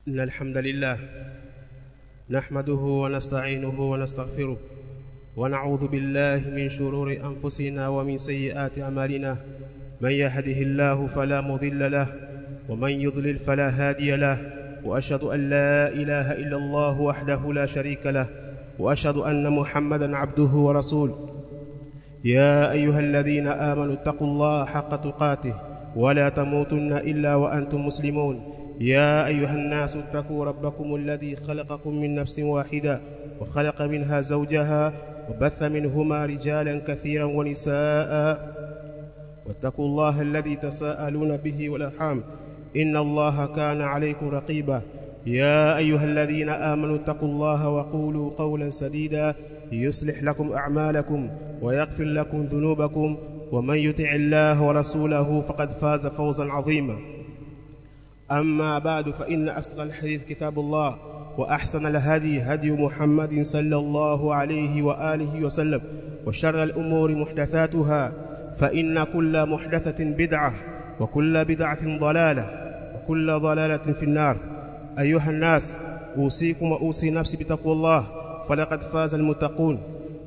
إن الحمد لله نحمده ونستعينه ونستغفره ونعوذ بالله من شرور أنفسنا ومن سيئات أعمالنا من يهده الله فلا مضل له ومن يضلل فلا هادي له وأشهد أن لا إله إلا الله وحده لا شريك له وأشهد أن محمدا عبده ورسوله يا أيها الذين آمنوا اتقوا الله حق تقاته ولا تموتن إلا وأنتم مسلمون يا أيها الناس اتقوا ربكم الذي خلقكم من نفس واحدة وخلق منها زوجها وبث منهما رجالا كثيرا ونساء واتقوا الله الذي تساءلون به والأرحام إن الله كان عليكم رقيبا يا أيها الذين آمنوا اتقوا الله وقولوا قولا سديدا يصلح لكم أعمالكم ويغفر لكم ذنوبكم ومن يطع الله ورسوله فقد فاز فوزا عظيما أما بعد فإن أصدق الحديث كتاب الله وأحسن الهدي هدي محمد صلى الله عليه وآله وسلم وشر الأمور محدثاتها فإن كل محدثة بدعة وكل بدعة ضلالة وكل ضلالة في النار أيها الناس أوصيكم وأوصي نفسي بتقوى الله فلقد فاز المتقون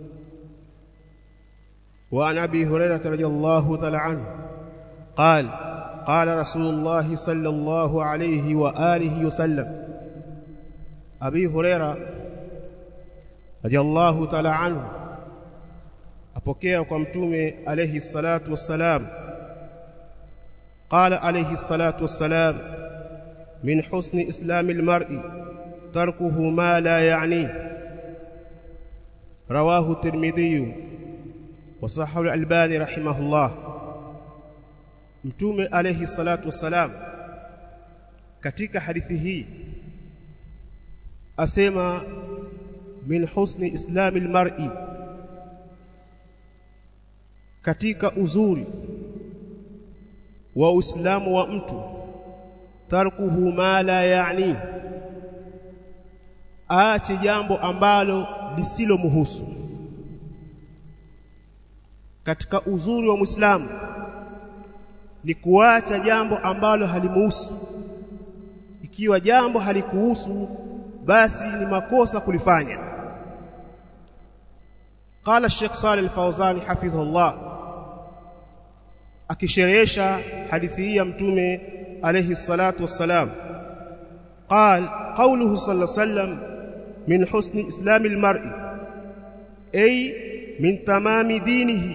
وعن أبي هريرة رضي الله تعالى عنه قال قال رسول الله صلى الله عليه وآله وسلم أبي هريرة رضي الله تعالى عنه apokea kwa mtume alayhi salatu wassalam qala alayhi salatu wassalam min husni islami almar'i tarkuhu ma la ya'ni rawahu tirmidhi wa sahahu al-albani rahimahullah mtume alayhi salatu wassalam katika hadithi hii asema min husni islami almar'i katika uzuri wa uislamu wa mtu tarkuhu ma la yaani aache jambo ambalo lisilomhusu katika uzuri wa muislamu ni kuacha jambo ambalo halimuhusu ikiwa jambo halikuhusu basi ni makosa kulifanya قال الشيخ صالح الفوزاني حفظه الله akisherehesha hadithi hii ya mtume alayhi salatu wassalam قال قوله صلى الله عليه وسلم من حسن اسلام المرء اي من تمام دينه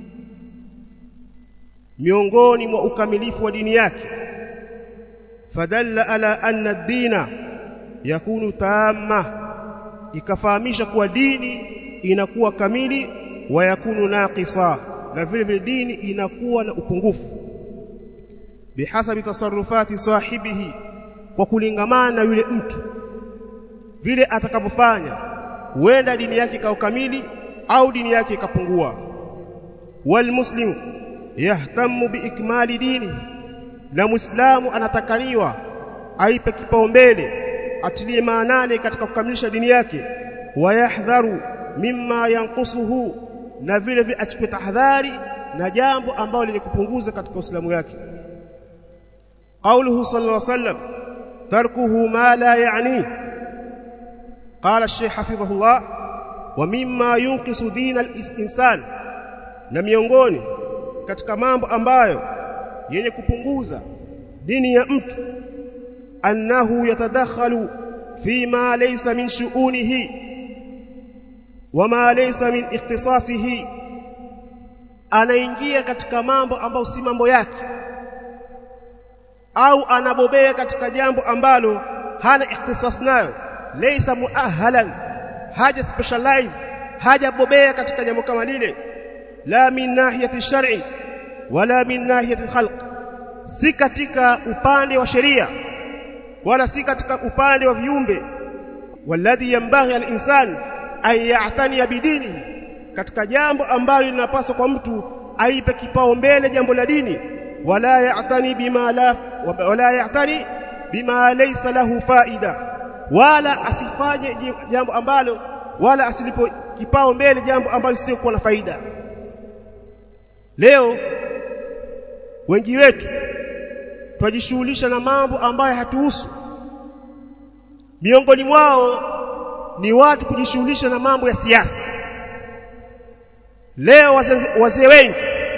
miongoni mwa ukamilifu wa dini yake fadalla ala anna ad-dina yakunu tamma ikafahamisha kuwa dini inakuwa kamili wa yakunu naqisa na vile vile dini inakuwa na upungufu bihasabi tasarrufati sahibihi kwa kulingamana na yule mtu vile atakapofanya huenda dini yake ikawa kamili au dini yake ikapungua wal muslimu yahtamu biikmali dini na muislamu anatakaniwa aipe kipaumbele atilie maanane katika kukamilisha dini yake wayahdharu mimma yanqusuhu na vile vile achukue tahadhari na jambo ambalo lenye kupunguza katika uislamu yake قوله صلى الله عليه وسلم تركه ما لا يعنيه قال الشيخ حفظه الله ومما ينقص دين الانسان na miongoni katika mambo ambayo yenye kupunguza dini ya mtu annahu yatadakhalu fima laysa min shu'unihi wama laysa min ikhtisasihi anaingia katika mambo ambayo si mambo yake au anabobea katika jambo ambalo hana ikhtisas nayo laysa muahalan haja specialize haja bobea katika jambo kama lile la min nahiyati shar'i wala min nahiyati khalq si katika upande wa sheria wala si katika upande wa viumbe walladhi yambaghi al-insan an ya'tani bidini katika jambo ambalo linapaswa kwa mtu aipe kipao mbele jambo la dini wala ya'tani bima la wala ya'tani bima laysa lahu faida wala asifanye jambo ambalo wala asilipo kipao mbele jambo ambalo sio kuwa na faida leo wengi wetu twajishughulisha na mambo ambayo hatuhusu miongoni mwao ni watu kujishughulisha na mambo ya siasa leo wazee wazee wengi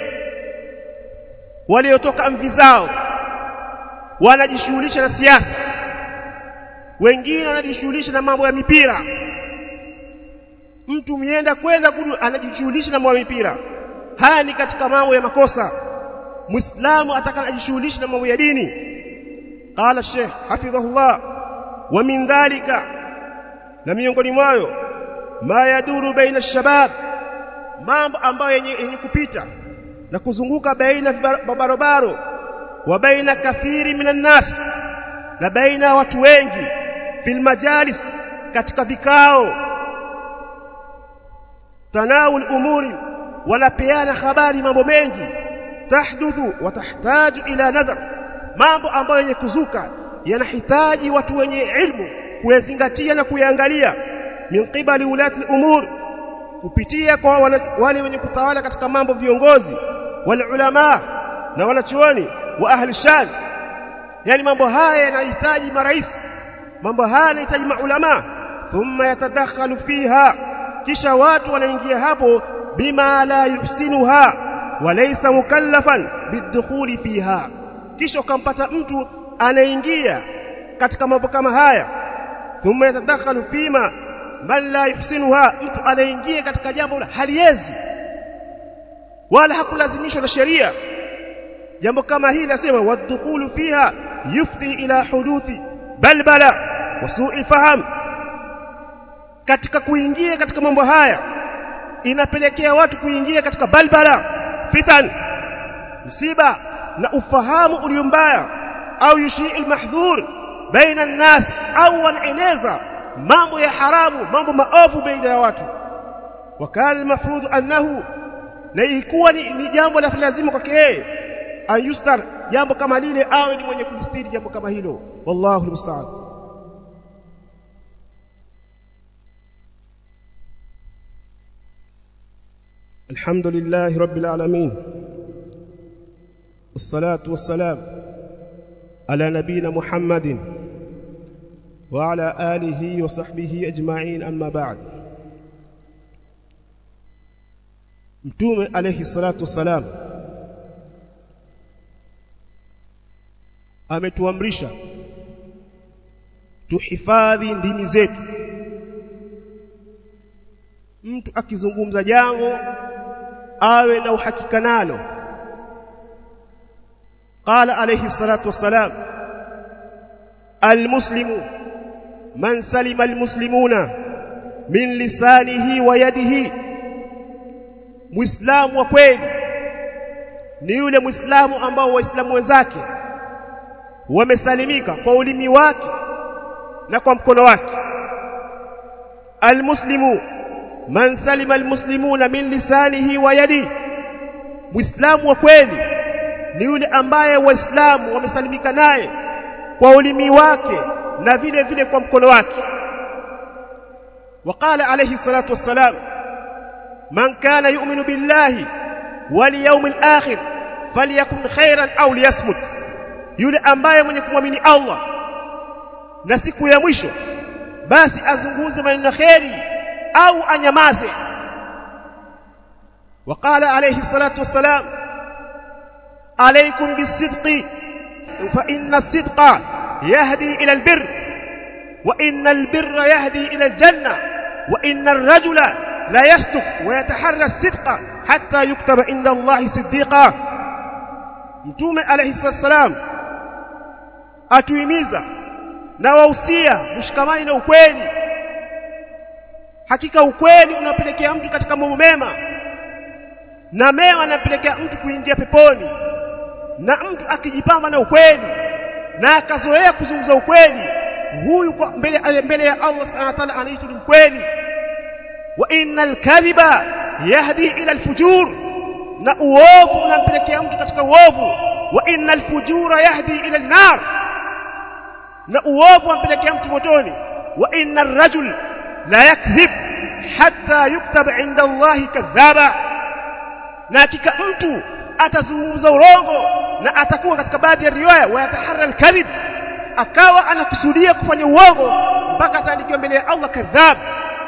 waliotoka mvi zao wanajishughulisha na siasa wengine wanajishughulisha na mambo ya mipira mtu mienda kwenda anajishughulisha na mambo ya mipira haya ni katika mambo ya makosa muislamu atakajishughulisha na mambo ya dini qala sheikh hafidhahullah wa min dhalika na miongoni mwayo ma yaduru baina shabab mambo ambayo yenye, yenye kupita na kuzunguka baina barabaro wa baina kathiri minan nas na baina watu wengi fil majalis katika vikao tanawul umuri wanapeana habari mambo mengi tahduthu wa tahtaju ila nadhar mambo ambayo yenye kuzuka yanahitaji watu wenye ilmu kuyazingatia na kuyaangalia min qibali ulati umur kupitia kwa wale wenye kutawala katika mambo viongozi wal ulama na wanachuoni wa ahli shan yani mambo haya yanahitaji marais mambo haya yanahitaji maulama thumma yatadakhalu fiha kisha watu wanaingia hapo bima la yuhsinuha walaysa mukallafan bidukhuli fiha kisha ukampata mtu anaingia katika mambo kama haya thumma yatadakhalu fima man la yuhsinuha mtu anaingia katika jambo la haliezi wala hakulazimishwa na sheria jambo kama hili nasema wadkhulu fiha yufdi ila huduthi balbala wa su'i faham katika kuingia katika mambo haya inapelekea watu kuingia katika balbala fitan msiba na ufahamu ulio mbaya au yushii almahdhur baina an-nas au wanaeneza mambo ya haramu mambo maovu baina ya watu wakala almafrud annahu na ilikuwa ni, ni jambo la lazima kwake yeye ayustar jambo kama lile awe ni mwenye kujistiri jambo kama hilo wallahu almusta'an الحمد لله رب العالمين والصلاة والسلام على نبينا محمد وعلى آله وصحبه أجمعين أما بعد متوم عليه الصلاة والسلام ametuamrisha tuhifadhi ndimi zetu mtu akizungumza jambo awe na uhakika nalo qala alayhi salatu wassalam almuslimu man salima almuslimuna min lisanihi wa yadihi muislamu wa kweli ni yule muislamu ambao waislamu wenzake wamesalimika kwa ulimi wake na kwa mkono wake almuslimu man salima almuslimuna min lisanihi wa yadi muislamu wa kweli ni yule ambaye waislamu wamesalimika naye kwa ulimi wake na vile vile kwa mkono wake وقال عليه الصلاه والسلام من كان يؤمن بالله واليوم الاخر فليكن خيرا او ليصمت yule ambaye mwenye kumwamini Allah na siku ya mwisho basi azunguze maneno kheri au anyamaze وقال عليه الصلاه والسلام عليكم بالصدق فان الصدق يهدي الى البر وان البر يهدي الى الجنه وان الرجل لا يصدق ويتحرى الصدق حتى يكتب عند الله صديقا mtume alayhi salam atuhimiza na wahusia mshikamani na ukweli hakika ukweli unapelekea mtu katika mambo mema na mema anapelekea mtu kuingia peponi na mtu akijipamba na ukweli na akazoea kuzungumza ukweli huyu kwa mbele mbele ya Allah subhanahu wa ta'ala anaitwa mkweli wa innal kadhiba yahdi ila alfujur na uovu unampelekea mtu katika uovu wa innal fujura yahdi ila an-nar na uovu unampelekea mtu motoni wa innar rajul la yakdhib hatta yuktaba inda Allah kadhaba na hakika mtu atazungumza urongo na atakuwa katika baadhi ya riwaya wa yataharra al-kadhib akawa anakusudia kufanya uongo mpaka ataandikiwa mbele ya Allah kadhab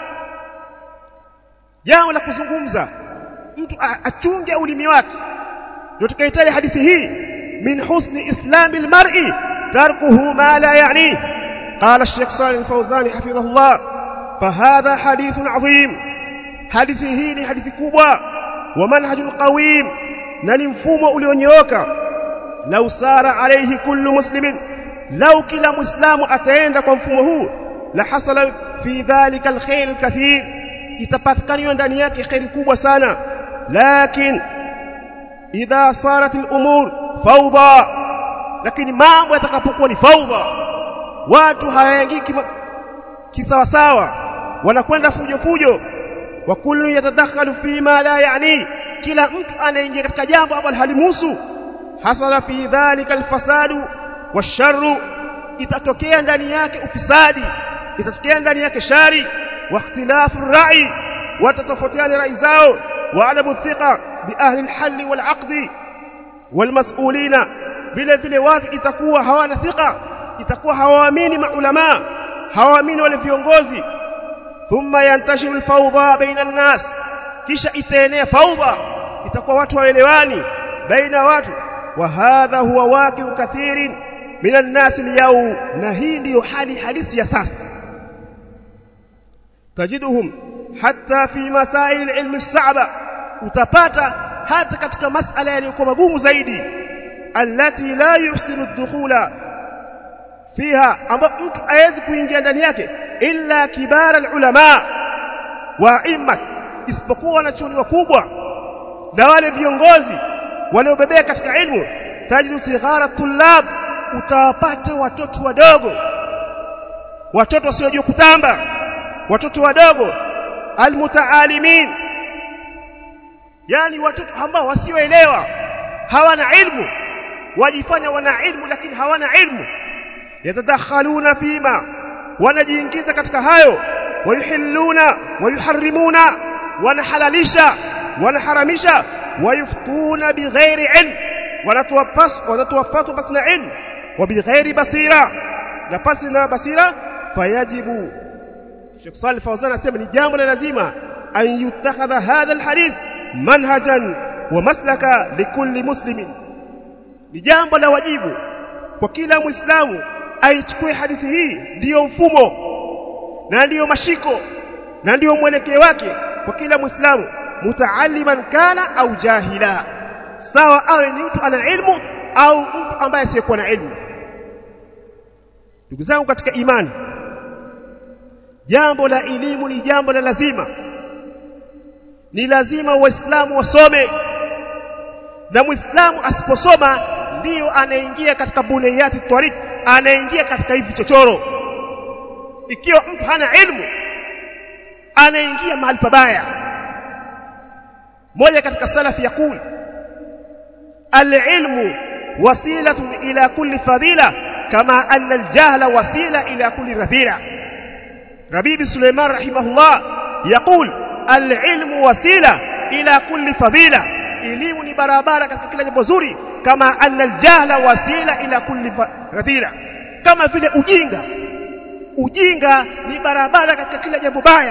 jambo la kuzungumza mtu achunge ulimi wake ndio tukahitaji hadithi hii min husni islamil mar'i tarkuhu ma la ya'ni قال الشيخ صالح الفوزاني حفظه الله فهذا حديث عظيم حديثه hii حديث kubwa ومنهج قويم na ni mfumo ulionyooka lau sara alayhi kullu muslimin lau kila muislamu ataenda kwa mfumo huu la hasala fi dhalika alkhair alkathir itapatikana ndani yake khairi kubwa sana lakin idha sarat al'umur fawda lakini mambo yatakapokuwa ni fawda watu hayaingii kisawa sawa wanakwenda fujo fujo wa kullu yatadakhalu fi ma la yani kila mtu anaingia katika jambo ambalo halimuhusu hasala fi dhalika alfasadu washarru itatokea ndani yake ufisadi itatokea ndani yake shari wa ikhtilafu rai watatofautiana rai zao wa adamu thiqa bi ahli alhal walaqd walmas'ulina vile vile watu itakuwa hawana thiqa itakuwa hawaamini maulama hawaamini wale viongozi thumma yantashiru alfawdha baina an-nas kisha itaenea fawdha itakuwa watu waelewani baina watu wa hadha huwa waqi'u kathirin min an-nas al na hii ndiyo hali halisi ya sasa tajiduhum hatta fi masail al-ilm as-sa'ba utapata hata katika masala yaliyokuwa magumu zaidi allati la yuhsinu ad-dukhula fiha ambapo mtu hawezi kuingia ndani yake illa kibara al-ulama wa immat isipokuwa wanachuoni wakubwa na wale viongozi waliobebea katika ilmu tajidu sighara tullab utawapata watoto wadogo watoto wasiojua kutamba watoto wadogo almutaalimin yani watoto ambao wasioelewa hawana ilmu wajifanya wana ilmu lakini hawana ilmu yatadakhaluna fima wanajiingiza katika hayo wayuhilluna wayuharrimuna wanahalalisha wanaharamisha wayuftuna bighairi ilm wanatuwapas wanatuwafatu pasina ilm wa bighairi basira na pasina basira fayajibu Sheikh Salih Fawzan anasema ni jambo la lazima an yutakhadha hadha alhadith manhajan wa maslaka likulli muslimin ni jambo la wajibu kwa kila muislamu aichukue hadithi hii ndiyo mfumo na ndiyo mashiko na ndiyo mwelekeo wake kwa kila muislamu mutaalliman kana au jahila sawa awe ni mtu ana ilmu au mtu ambaye asiyekuwa na ilmu ndugu zangu katika imani jambo la elimu ni jambo la lazima ni lazima waislamu wasome na muislamu asiposoma ndiyo anaingia katika buniyati tariq anaingia katika hivi chochoro ikiwa mtu hana ilmu anaingia mahali pabaya moja katika salafi yakul alilmu wasilatun ila kulli fadila kama anna aljahla wasila ila kulli radhila ربيب سليمان رحمه الله يقول العلم وسيله الى كل فضيله elimu ni barabara katika kila jambo zuri kama anna aljahla wasila ila kulli radhila kama vile ujinga ujinga ni barabara katika kila jambo baya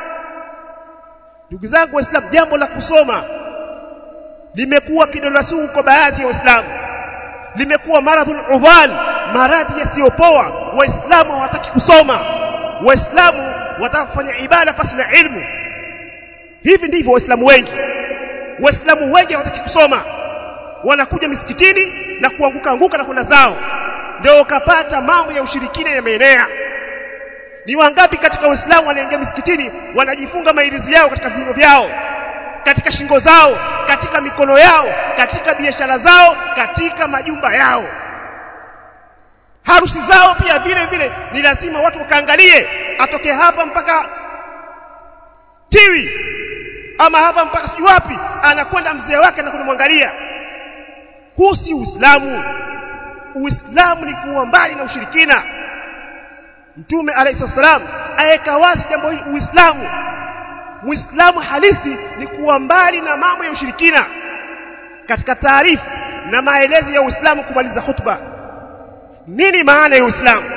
ndugu zangu waislamu jambo la kusoma limekuwa kidonda sugu kwa baadhi ya waislamu limekuwa maradhul udhal maradhi yasiyopoa waislamu hawataki kusoma waislamu wataka kufanya ibada pasi na ilmu hivi ndivyo waislamu wengi waislamu wengi hawataki kusoma wanakuja misikitini na kuanguka anguka na kwenda zao ndio ukapata mambo ya ushirikina yameenea ni wangapi katika waislamu wanaingia misikitini wanajifunga mairizi yao katika viuno vyao katika shingo zao katika mikono yao katika biashara zao katika majumba yao harusi zao pia vile vile ni lazima watu wakaangalie atoke hapa mpaka tiwi ama hapa mpaka sijui wapi anakwenda mzee wake na kumwangalia huu si uislamu uislamu ni kuwa mbali na ushirikina mtume alayhi salam aweka wazi jambo hili uislamu muislamu halisi ni kuwa mbali na mambo ya ushirikina katika taarifu na maelezo ya uislamu kumaliza khutba nini maana ya Uislamu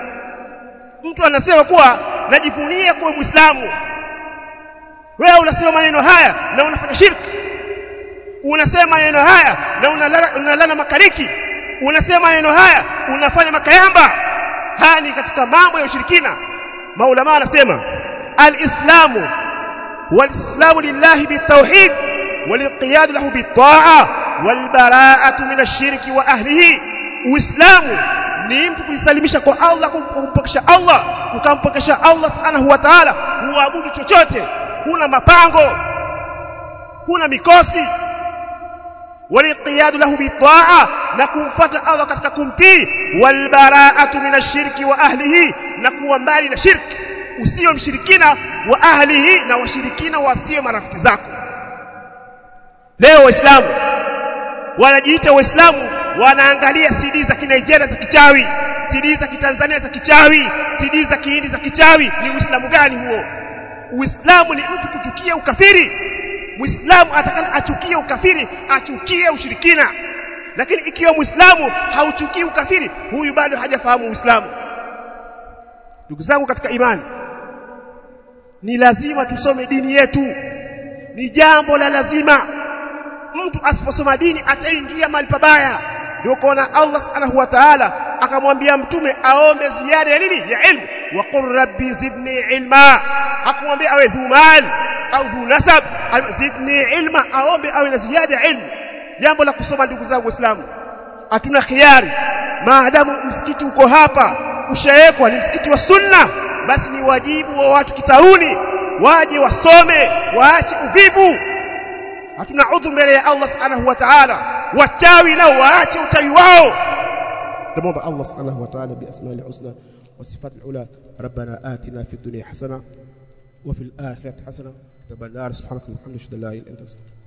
mtu anasema kuwa najivunia kuwa Muislamu wewe unasema maneno haya na unafanya shirki unasema maneno haya na unalala, unalala makariki unasema maneno haya unafanya makayamba haya ni katika mambo ya ushirikina maulama wanasema alislamu walislamu lillahi bitawhid walinqiyad lahu bitaa walbara'atu min ash-shirki wa ahlihi uislamu ni mtu kujisalimisha kwa Allah kumpokesha Allah ukampokesha Allah subhanahu wa ta'ala huabudu chochote huna mapango huna mikosi walinqiyad lahu bitaa na kumfuata Allah katika kumtii walbara'atu min ash-shirki wa ahlihi na kuwa mbali na shirki usio mshirikina wa ahlihi na washirikina wasio marafiki zako leo waislamu wanajiita waislamu wanaangalia CD za Kinigeria za kichawi CD za Kitanzania za kichawi CD za Kihindi za kichawi ni uislamu gani huo uislamu ni mtu kuchukia ukafiri muislamu atakana achukie ukafiri achukie ushirikina lakini ikiwa muislamu hauchukii ukafiri huyu bado hajafahamu uislamu ndugu zangu katika imani ni lazima tusome dini yetu ni jambo la lazima mtu asiposoma dini ataingia mahali pabaya ndio kuona Allah subhanahu wa ta'ala akamwambia mtume aombe ziada ya nini ya ilmu wa qur rabbi zidni ilma akamwambia awe dhu mal au dhu nasab zidni ilma aombe awe na ziada ya ilmu jambo la kusoma ndugu zangu waislamu hatuna khiari maadamu msikiti uko hapa ushawekwa ni msikiti wa sunna basi ni wajibu wa watu kitauni waje wasome waache uvivu hatuna udhu mbele ya Allah subhanahu wa ta'ala wachawi nao waache uchawi wao نموضع الله سبحانه وتعالى بأسماء الحسنى وصفات العلى ربنا آتنا في الدنيا حسنة وفي الآخرة حسنة تبارك سبحانك وبحمدك لا إله إلا أنت